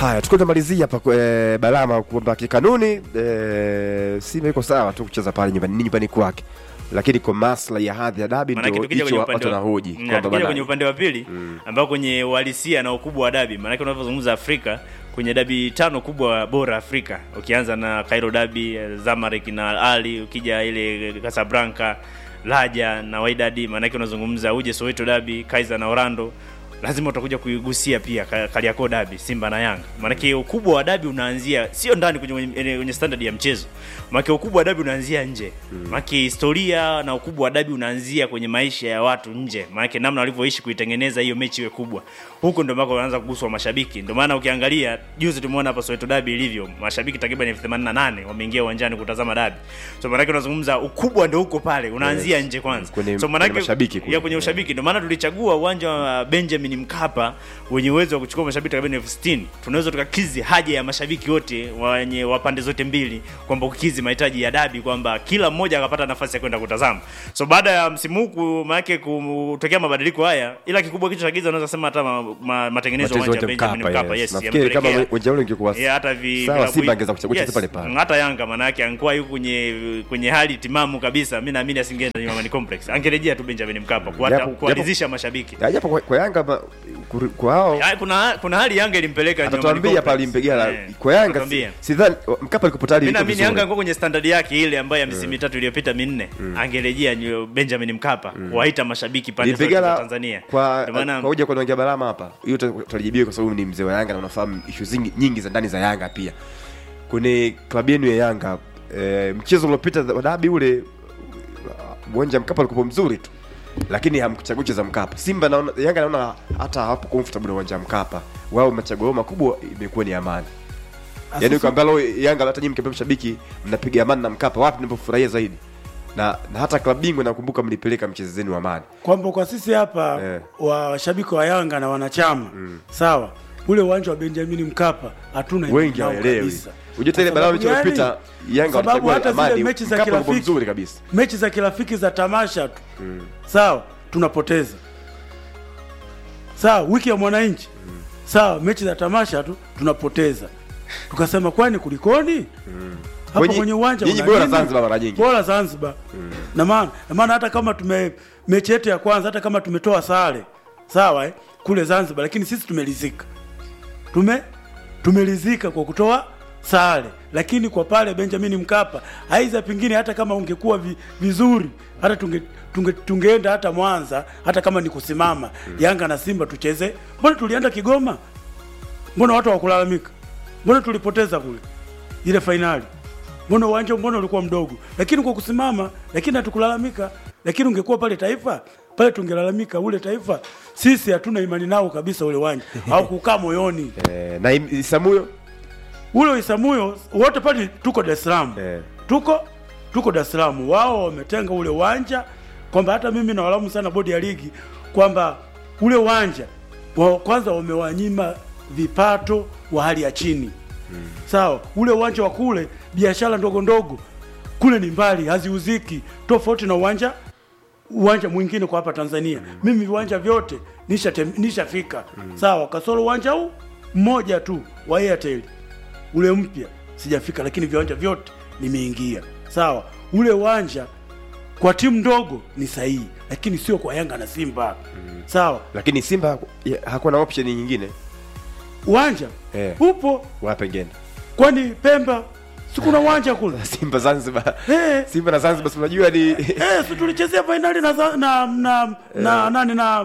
Haya, tukiwa tunamalizia hapa e, Balama kwamba kikanuni e, Simba iko sawa tu kucheza pale nyumbani ni nyumbani kwake, lakini kwa maslahi ya hadhi ya dabi Maanake ndio tukija hicho kwenye watu upande wa- wanahoji Mm, kwamba tukija bana- kwenye upande wa pili ambao kwenye uhalisia na ukubwa wa dabi, maanake unavyozungumza Afrika kwenye dabi tano kubwa bora Afrika, ukianza na Cairo dabi, eh, Zamalek na Al Ahly, ukija ile Casablanca, Raja na Wydad, maanake unazungumza uje Soweto dabi, Kaizer na Orlando lazima utakuja kuigusia pia Ka- Kariakoo dabi, Simba na Yanga. Maanake ukubwa wa dabi unaanzia sio ndani kwenye, kwenye, kwenye standard ya mchezo, maanake ukubwa wa dabi unaanzia nje. Maanake historia na ukubwa wa dabi unaanzia kwenye maisha ya watu nje, maanake namna walivyoishi kuitengeneza hiyo mechi iwe kubwa. Huko ndio ambako wanaanza kuguswa mashabiki. Ndio maana ukiangalia juzi tumeona hapa Soweto dabi ilivyo, mashabiki takriban elfu themanini na nane wameingia uwanjani kutazama dabi. So maanake unazungumza ukubwa ndio huko pale, unaanzia nje kwanza. Kwenye- so maanake kwenye mashabiki kule. ya kwenye ushabiki ndio maana tulichagua uwanja wa Benjamin Mkapa wenye uwezo wa kuchukua mashabiki takriban elfu sitini. Tunaweza tukakizi haja ya mashabiki wote wenye wa pande zote mbili, kwamba kukizi mahitaji ya dabi, kwamba kila mmoja akapata nafasi ya kwenda kutazama. So baada ya msimu huu maanake kutokea mabadiliko haya, ila kikubwa kitu cha giza unaweza sema hata ma, ma, matengenezo ya Machezo uwanja wa yote Benjamin Mkapa, Mkapa, yes. yes, Nafikiri kama yamepelekea- uwanja ule ungekuwa Yeah, hata vi sawa, vilabu- Simba angeweza kuchagua yes, pale pale. hata Yanga maana yake angekuwa yuko kwenye kwenye hali timamu kabisa, mimi naamini asingeenda Nyamani Complex, angerejea tu Benjamin Mkapa kuwata- Japo- kuwaridhisha mashabiki. Ya, japo kwa, kwa Yanga ma- kuri- kwa hao Ya, kuna kuna hali Yanga ilimpeleka Nyamani atatuambia Complex. pale Mpegala Eh, kwa Yanga atatuambia. si- sidhani Mkapa alikuwa tayari Mimi yuko naamini vizuri. Yanga angekuwa kwenye standard yake ile ambayo ya misimu mitatu iliyopita minne, angerejea New- Benjamin Mkapa kuwaita mashabiki pande zote za Mpegala Tanzania. kwa Ndio maana kwa hoja kwa naongea Balama hapa, hiyo uta- utalijibiwa kwa sababu ni mzee wa Yanga na unafahamu issue zingi nyingi za ndani za Yanga pia. Kwenye klabu yenu ya Yanga e, mchezo uliopita wa dabi ule uwanja wa Mkapa ulikuwa mzuri tu, lakini hamkuchagua kucheza Mkapa. Simba naona Yanga naona hata hapo comfortable na uwanja wa Mkapa, wao machaguo yao makubwa imekuwa ni amani. Yaani ukiambia leo Yanga hata nyinyi mkiambia mashabiki mnapiga amani na Mkapa, wapi mnapofurahia zaidi? Na, na hata klabu bingwa nakumbuka mlipeleka mchezo zenu wa amani. kwamba kwa sisi hapa Eh. washabiki wa Yanga na wanachama sawa, ule uwanja wa Benjamin Mkapa hatuna imani wengi nao hawaelewi. kabisa. Unajua tena Kwa balaa sababu iliyopita gani? Yanga Kwa sababu walichagua hata zile amani, mechi za Mkapa ulikuwa kirafiki mzuri kabisa. mechi za kirafiki za tamasha tu sawa, tunapoteza sawa. Wiki ya mwananchi sawa, mechi za tamasha tu tunapoteza, tukasema kwani kulikoni? hapo Kwenye- kwenye uwanja nyinyi una bora nini? Zanzibar mara nyingi. bora Zanzibar na maana na maana hata kama tume mechi yetu ya kwanza hata kama tumetoa sare sawa eh, kule Zanzibar, lakini sisi tumelizika tume tumelizika kwa kutoa sare, lakini kwa pale Benjamin Mkapa aiza pengine hata kama ungekuwa vi, vizuri hata tunge, tunge, tungeenda hata Mwanza hata kama ni kusimama Yanga na Simba tucheze. Mbona tulienda Kigoma? Mbona watu hawakulalamika? Mbona tulipoteza kule ile fainali? Mbona uwanja mbona ulikuwa mdogo? Lakini kwa kusimama, lakini hatukulalamika. Lakini ungekuwa pale Taifa pale tungelalamika. Ule Taifa sisi hatuna imani nao kabisa, ule uwanja au kukaa moyoni Eh, na Im- Isamuyo ule Isamuyo wote pale tuko Dar es Salaam Eh. tuko tuko Dar es Salaam. Wao wametenga ule uwanja kwamba hata mimi nawalamu sana bodi ya ligi kwamba ule uwanja wa kwanza wamewanyima vipato wa hali ya chini sawa. Ule uwanja wa kule biashara ndogo ndogo kule ni mbali, haziuziki tofauti na uwanja uwanja mwingine kwa hapa Tanzania. Mimi viwanja vyote nisha nishafika sawa, kasoro uwanja huu mmoja tu wa Airtel ule mpya sijafika, lakini viwanja vyote nimeingia. Sawa, ule uwanja kwa timu ndogo ni sahihi, lakini sio kwa Yanga na Simba. Sawa, lakini Simba haku- ya- hakuwa na option nyingine uwanja Eh. upo, wape ngine kwani Pemba si kuna uwanja kule? Simba Zanzibar Eh. Simba na Zanzibar si unajua ni Eh, si tulichezea fainali na za- na na na nani na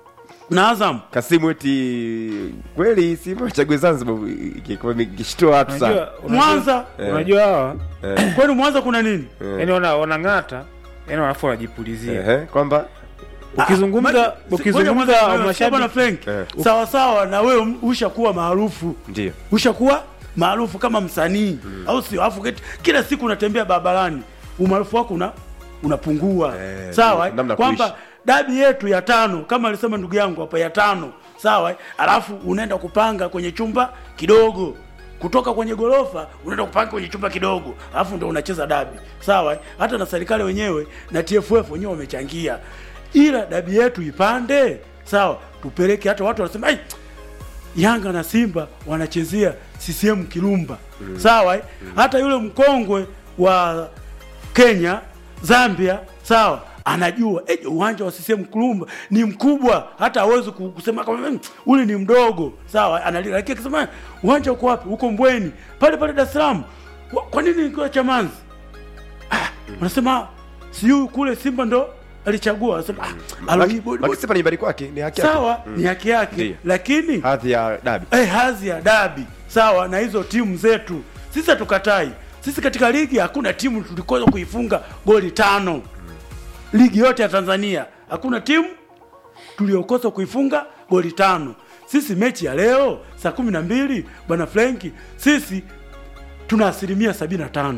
na Azam. Kasimu eti kweli Simba chague Zanzibar ingekuwa ingeshtua watu sana Unajua- unajua- Mwanza, unajua hawa kwani Mwanza kuna nini? yani wana wanang'ata yani wanafu wanajipulizia Ehe, kwamba ukizungumza Ma- si- ukizungumza ngoja kwanza, bwana mashabiki Frank, Eh. sawa sawa na wewe ushakuwa maarufu ndio ushakuwa maarufu kama msanii au sio? Alafu keti- kila siku unatembea barabarani, umaarufu wako una unapungua Eh, sawa, eh? namna kwamba kuishi. dabi yetu ya tano kama alisema ndugu yangu hapa ya tano sawa, eh? alafu unaenda kupanga kwenye chumba kidogo kutoka kwenye gorofa unaenda kupanga kwenye chumba kidogo, alafu ndo unacheza dabi sawa. eh? Hata na serikali wenyewe na TFF wenyewe wamechangia, ila dabi yetu ipande sawa, tupeleke. Hata watu wanasema ai Yanga na Simba wanachezea CCM Kirumba sawa eh? hata yule mkongwe wa Kenya Zambia sawa anajua eh, uwanja wa CCM Kirumba ni mkubwa hata hawezi ku- kusema kama "Mm, ule ni mdogo sawa analia lakini akisema "Eh, uwanja uko wapi huko Mbweni pale pale Dar es Salaam Wa- kwa nini nikiwa Chamanzi ah, wanasema siyo kule Simba ndo alichagua wanasema ah, alo hii bodi- Lakini Simba ni nyumbani kwake, ni haki yake. sawa ni haki yake Ndiyo. lakini Hadhi ya dabi. eh, hadhi ya dabi sawa na hizo timu zetu sisi hatukatai sisi katika ligi hakuna timu tulikosa kuifunga goli tano ligi yote ya tanzania hakuna timu tuliokosa kuifunga goli tano sisi mechi ya leo saa kumi na mbili bwana frenki sisi tuna asilimia sabini na tano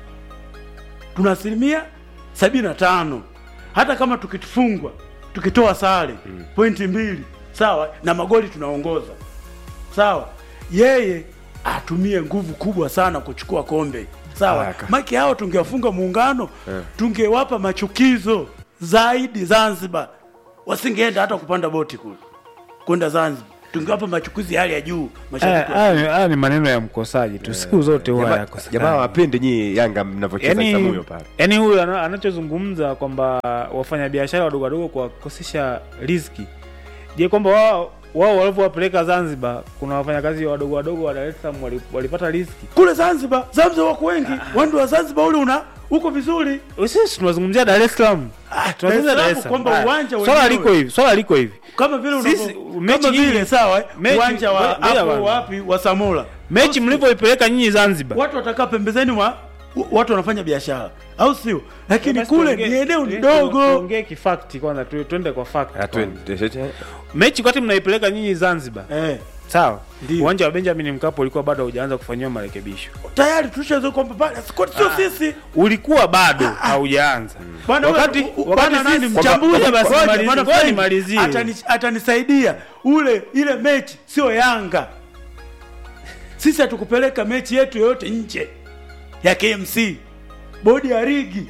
tuna asilimia sabini na tano hata kama tukifungwa tukitoa sare pointi mbili sawa na magoli tunaongoza sawa yeye atumie nguvu kubwa sana kuchukua kombe sawa Aka. maki hao tungewafunga muungano tungewapa machukizo zaidi zanzibar wasingeenda hata kupanda boti kule kwenda zanzibar tungewapa machukizi ya hali ya juu mashabiki wa- Haya haya ni maneno ya mkosaji tu, siku zote huwa Jamaa- yakosekana. Jamaa wapende nyinyi Yanga mnavyocheza yani, Isamuyo pale. yani huyu ana- anachozungumza kwamba wafanyabiashara wadogo wadogo kuwakosesha riziki, je, kwamba wao wao walivyowapeleka Zanzibar, kuna wafanyakazi wadogo wadogo wa Dar es Salaam wali- walipata riziki? kule zanzibar zanzibar wako wengi wandi wa zanzibar ule una uko vizuri Sisi tunazungumzia Dar es Salaam, Ah, tunazungumzia Dar Dar es es Salaam Salaam. kwamba Haya, uwanja swala wenyewe. liko hivi, swala liko hivi kama vile Sisi, unavyo- mechi kama vile nyingi- sawa eh, mechi- uwanja wa ngoja- ngoja hapo bwana. wapi wa Samora mechi mlivyoipeleka nyinyi Zanzibar watu watakaa pembezeni mwa watu wanafanya biashara au sio lakini Basi kule tuongee- ni eneo tu- ndogo tuongee kifakti kwanza tu- tuende kwa fact Ah, kwanza. twende. mechi wakati mnaipeleka nyinyi Zanzibar eh, sawa Ndio. uwanja wa Benjamin Mkapa ulikuwa bado haujaanza kufanyiwa marekebisho tayari tulishazoea kwamba pale sio sio sisi ulikuwa bado haujaanza Bwana wakati wewe, u- wakati bwana nani sisi mchambuzi Ngoja basi ngoja, nimalizie- bwana ngoja Frank, nimalizie. atani- atanisaidia ule ile mechi sio Yanga sisi hatukupeleka mechi yetu yoyote nje ya KMC bodi ya ligi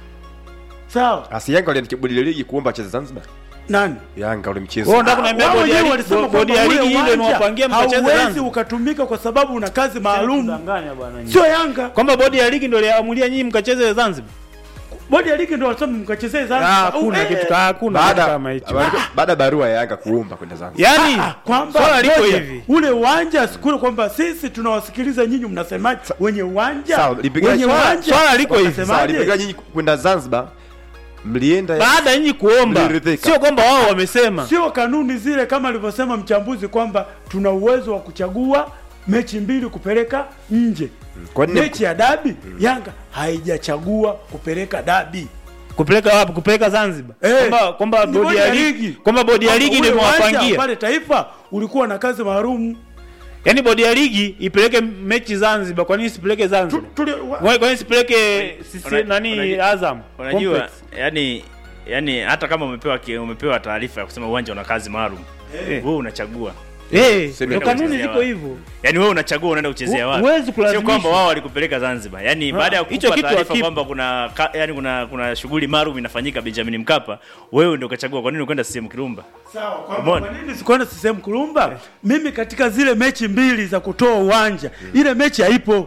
sawa Asi Yanga waliandikia bodi ya ligi kuomba acheze Zanzibar. nani Yanga ule mchezo. Wewe unataka kuniambia Wao bodi ya wenyewe ligi- walisema bodi ya kwamba ligi ule ile uwanja imewapangia mkacheze hauwezi Zanzibar ukatumika kwa sababu una kazi maalum Danganya bwana nyinyi. sio Yanga kwamba bodi ya ligi ndio iliamulia nyinyi mkacheze Zanzibar bodi ya ligi ndio walisema mkachezee Ah, Zanzibar hakuna Eh, kitu hakuna kitu Baada kama hicho baada ya barua ya Yanga kuomba kwenda Zanzibar. yani Ah, kwamba swala liko ngoja, hivi ule uwanja sikule kwamba sisi tunawasikiliza nyinyi mnasemaje wenye uwanja Sawa, lipigia wenye swala- uwanja swala liko hivi. Sawa, wanasemaje? nilipiga nyinyi kwenda Zanzibar. Mlienda baada ya nyinyi kuomba Mliridhika. sio kwamba wao wamesema sio kanuni zile kama alivyosema mchambuzi kwamba tuna uwezo wa kuchagua mechi mbili kupeleka nje Kwa nini mechi ya dabi yanga haijachagua kupeleka dabi kupeleka wapi kupeleka Zanzibar Eh, kwamba kwamba ni bodi ya ligi kwamba bodi ya Kwamba ligi ule ndio uwanja imewapangia pale taifa ulikuwa na kazi maalum yani bodi ya ligi ipeleke mechi Zanzibar kwa nini isipeleke Tu- Zanzibar tuli- wa- Kwa kwa nini isipeleke sisi Una- nani unajua- Azam unajua Complex? yani yani hata kama umepewa ki- umepewa taarifa ya kusema uwanja una kazi maalum Eh. wewe unachagua eh Sema ndio kanuni kuchezea ziko wapi. hivyo yani wewe unachagua unaenda kuchezea Hu- wapi huwezi sio kulazimisha. kwamba wao walikupeleka Zanzibar yani baada ya hicho kukupa kitu taarifa hakipo. kwamba kuna ka, yani kuna kuna shughuli maalum inafanyika Benjamin Mkapa wewe ndio ukachagua kwa nini ukwenda CCM Kirumba Sawa, kwamba Umeona? kwa nini sikwenda CCM Kulumba? Mimi katika zile mechi mbili za kutoa uwanja, ile mechi haipo.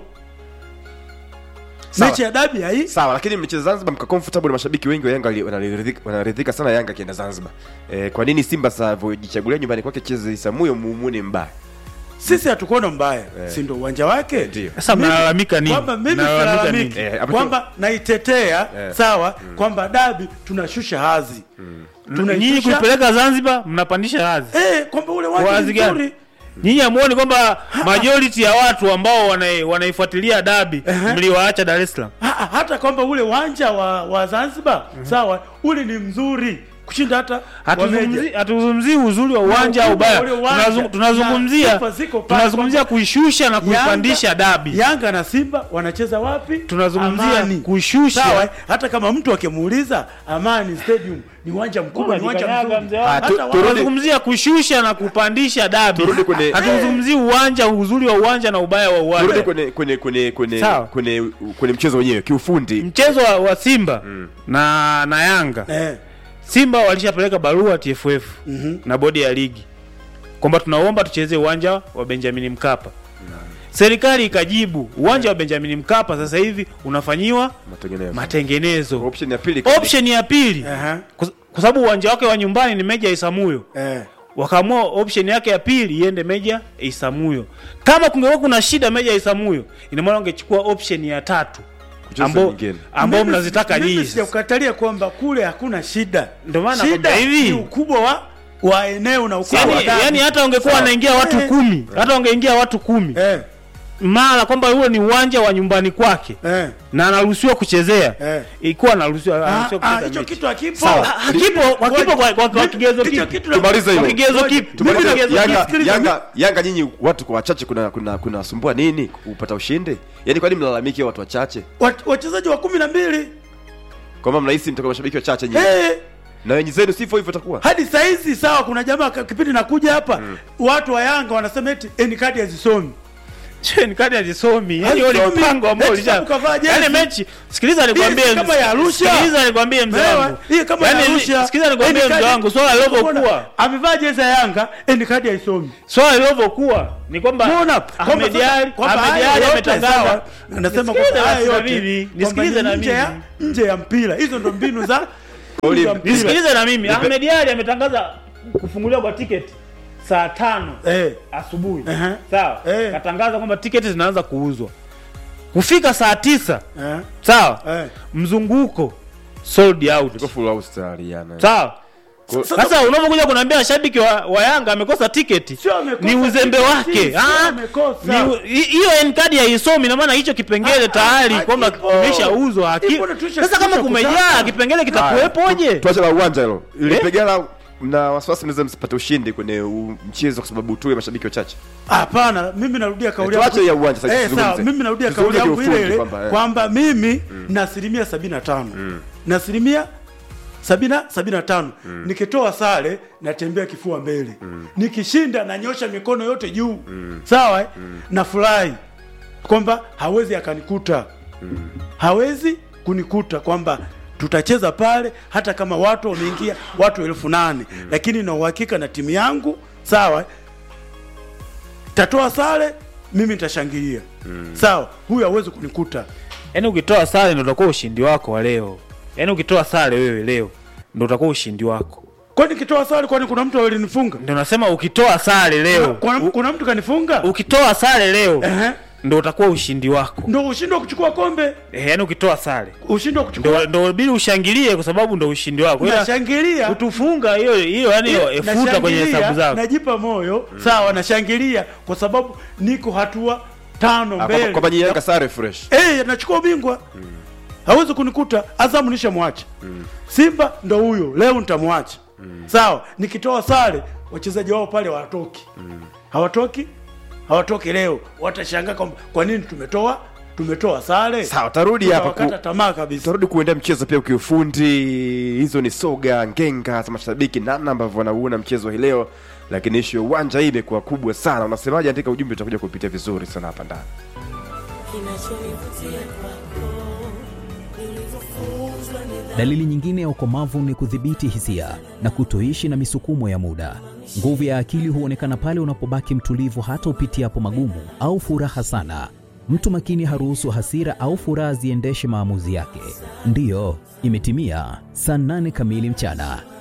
Sawa. Mechi ya dabi hai Sawa, lakini mcheza Zanzibar mka comfortable na mashabiki wengi wa Yanga wali- wanaridhika wanaridhika sana Yanga akienda Zanzibar. Eh, kwa nini Simba sasa alivyojichagulia nyumbani kwake cheze Isamuyo muumuni mbaya? sisi hatukuona mbaya, si ndio uwanja wake? Ndio. sasa Mimi- mnalalamika nini Kwamba mimi Mnalalamika silalamiki nini? Eh, hapo kwamba naitetea Eh. sawa, kwamba dabi tunashusha hadhi nyinyi tunaishusha kuipeleka Zanzibar mnapandisha hadhi eh, kwamba ule uwanja Wazi ni gani? mzuri nyinyi hamuoni kwamba majority ya watu ambao wanai- wanaifuatilia dabi mliwaacha Dar es Salaam Ha- ha- hata kwamba ule uwanja wa, wa Zanzibar sawa, ule ni mzuri kushinda hata wa Meja. Hatuzungumzi- hatuzungumzii uzuri wa uwanja au ukubwa ubaya ule uwanja. Tunazu- tunazungumzia Na sifa ziko pale tunazungumzia kuishusha na kuipandisha Yanga- dabi Yanga na Simba wanacheza wapi? Tunazungumzia Amani. kushusha. Sawa, eh? hata kama mtu akimuuliza Amani Stadium ni uwanja mkubwa, ni uwanja Unajikanyaga mzuri. mzee wangu. Ah, tu- Hata turudi- wao- tunazungumzia kushusha na kupandisha dabi Turudi kwenye- hatuzungumzii uwanja uzuri wa uwanja na ubaya wa Turudi uwanja kwenye kwenye kwenye kwenye Sawa. kwenye kwenye mchezo wenyewe kiufundi. mchezo wa, wa Simba na na Yanga eh, Simba walishapeleka barua TFF na bodi ya ligi kwamba tunaomba tuchezee uwanja wa Benjamin Mkapa. Serikali ikajibu uwanja wa Benjamin Mkapa sasa hivi unafanyiwa matengenezo matengenezo. option ya pili Option ya pili Aha. kwa kwa sababu uwanja wake wa nyumbani ni Meja Isamuyo, Eh. wakaamua option yake ya pili iende Meja Isamuyo. Kama kungekuwa kuna shida Meja Isamuyo, ina maana wangechukua option ya tatu Kucheza ambao nyingine. ambao Mimi- mnazitaka mimi nyinyi. sijakukatalia kwamba kule hakuna shida. Ndio maana shida nakwambia hivi. ni ukubwa wa wa eneo na ukubwa wa Yani, dabi. yani hata wangekuwa Sawa. wanaingia watu Eh, kumi, hata wangeingia watu kumi Eh, mara kwamba huo ni uwanja wa nyumbani kwake eh. na anaruhusiwa kuchezea Eh. ilikuwa anaruhusiwa Ah, anaruhusiwa ah, kucheza hicho mechi. kitu hakipo. Sawa. Ha- hakipo kwa kipo kwa, kwa, kwa kigezo Hicho kipi? kitu na- Tumalize hilo. Kwa kigezo Ngoja. kipi? Tumalize Kwa kigezo Yanga, kipi? Yanga, Yanga nyinyi watu kwa wachache kuna kuna kuna wasumbua nini kupata ushindi? Yaani kwa nini mlalamiki watu wachache? Wat- wachezaji wa kumi na mbili Kwamba mnahisi mtakuwa mashabiki wachache nyinyi. Eh, Na wenye zenu sivyo hivyo itakuwa. hadi saizi sawa, kuna jamaa ka- kipindi nakuja hapa watu wa Yanga wanasema eti eni kadi hazisomi. Che, ni kadi hazisomi. Yaani huo ni Hazisomi. mpango ambao Eti ulisha. sababu kavaa jezi. Yaani mechi, sikiliza nikwambie. Hii kama ya Arusha. Sikiliza nikwambie mzee Umeelewa? wangu. Hii kama Yaani, ya Arusha. Sikiliza nikwambie Eni mzee kadi- wangu, swala lilivyokuwa. Amevaa jezi ya Yanga, eni kadi haisomi. Swala lilivyokuwa ni kwamba Mbona? Ahmed Ali kwamba Ahmed haya Ali yote ametangaza. sawa. Anasema Nisikilize kwamba haya basi na yote mimi, kwamba nisikilize ni na nje ya mimi. nje ya mpira. Hizo ndo mbinu za Oli, za mpira. Nisikilize na mimi. Ahmed Ali ametangaza kufunguliwa kwa tiketi saa tano Eh. asubuhi. Ehe. Sawa? Eh. Katangaza kwamba tiketi zinaanza kuuzwa. Kufika saa tisa Eh. sawa? Eh. Mzunguko sold out. Iko full house tayari yana. Sawa? Kwa- Sasa unapokuja kuniambia mashabiki wa, wa Yanga amekosa tiketi Sio amekosa ni uzembe tiketi, wake. sio Ah, amekosa. ni- hi- hiyo N-card haisomi na maana hicho kipengele Ah, tayari ah, kwamba hakipo. kimeshauzwa. haki- Ipo na tulisha- Sasa kama tulisha kumejaa kutaka. kipengele Haya, kitakuwepoje? tu- Tuache la uwanja hilo. Ilipigana na wasiwasi mnaweza msipate ushindi kwenye u- mchezo kwa sababu tu ya mashabiki wachache. Hapana, mimi narudia kauli Eh, tuache ya uwanja sasa Eh, tuzungumze. sawa, mimi narudia Tuzungumze kauli yangu ile kiufundi ile kwamba, eh. kwamba mimi na asilimia sabini na tano na asilimia sabina sabini na tano nikitoa sare natembea kifua mbele nikishinda nanyosha mikono yote juu sawa eh? nafurahi kwamba hawezi akanikuta hawezi kunikuta kwamba tutacheza pale hata kama watu wameingia watu elfu nane lakini na uhakika na timu yangu sawa eh? tatoa sare mimi nitashangilia sawa huyu hawezi kunikuta Yaani ukitoa sare ndio utakuwa ushindi wako wa leo. Yaani ukitoa sare wewe leo ndio utakuwa ushindi wako. kwani nikitoa sare kwani kuna mtu alinifunga Ndio nasema ukitoa sare leo. kuna, kuna mtu kanifunga Ukitoa sare leo Ehe. ndio utakuwa ushindi wako. ndo ushindi wa kuchukua kombe Eh, yaani ukitoa sare ushindi wa kuchukua ndio ndio bili ushangilie kwa sababu ndio ushindi wako. Ila nashangilia kutufunga hiyo hiyo yani Eh, efuta kwenye nashangilia, hesabu zako. najipa moyo sawa nashangilia kwa sababu niko hatua tano Ah, kwamba- mbele Kwamba nyinyi Yanga sare fresh. Eh, nachukua ubingwa hawezi kunikuta azamu nishamwacha simba ndo huyo leo nitamwacha sawa nikitoa sare wachezaji wao pale hawatoki hawatoki hawatoki leo watashangaa kwamba kwa nini tumetoa tumetoa sare Sawa, tarudi hapa ku- Tutawakata tamaa kabisa tutarudi kuendea mchezo pia kiufundi hizo ni soga ngenga za mashabiki namna ambavyo wanauona mchezo hii leo lakini ishu ya uwanja hii imekuwa kubwa sana unasemaje andika ujumbe utakuja kupitia vizuri sana hapa ndani kinachonivutia kwako nilivyofunzwa nidhamu Dalili nyingine ya ukomavu ni kudhibiti hisia na kutoishi na misukumo ya muda. Nguvu ya akili huonekana pale unapobaki mtulivu hata upitiapo magumu au furaha sana. Mtu makini haruhusu hasira au furaha ziendeshe maamuzi yake. Ndiyo, imetimia saa nane kamili mchana.